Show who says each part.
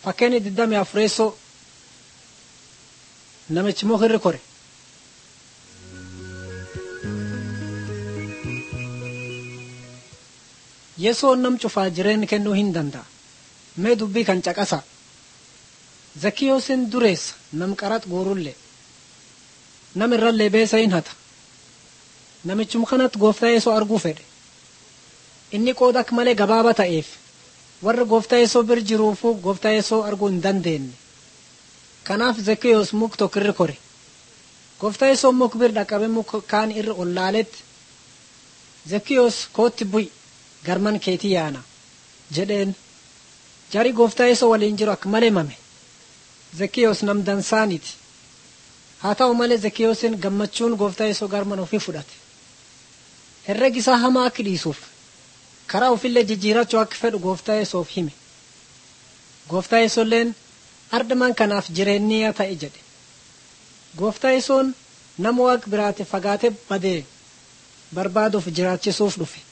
Speaker 1: Fakkeenya digdamii afureessoo namichi muka irra kore. Yesoon nam cufaa jireenya kennuu hin danda'a. Mee dubbii kan caqasa. Zakkiyoosiin dureessa nam qarax guurullee. Nam irrallee beesa hin hata. Namichuma kanatti gooftaa Yesoo arguu fedhe. Inni qooda akka malee gabaaba ta'eef warri gooftaa Yesoo bir jiruufuu gooftaa Yesoo arguu hin dandeenye. Kanaaf Zakkiyoos muk tokko irra kore. Gooftaa Yesoo muk bir dhaqabe muk kaan irra ol laaletti. Zakkiyoos kootti bu'i garman keetii yaana jedheen. Jari gooftaa Yesoo waliin jiru akka malee mame. Zakkiyoos nam dansaaniti. Haa ta'u malee Zakkiyoosiin gammachuun gooftaa Yesoo garman ofii fudhate. Herregi isaa hamaa akka dhiisuuf karaa ofillee jijjiirachuu akka fedhu gooftaa Yesoof hime. Gooftaa Yesoolleen ardaman kanaaf jireenyaa ta'e jedhe. Gooftaa Yesoon nama waaqa biraatti fagaatee badee barbaaduuf jiraachisuuf dhufe.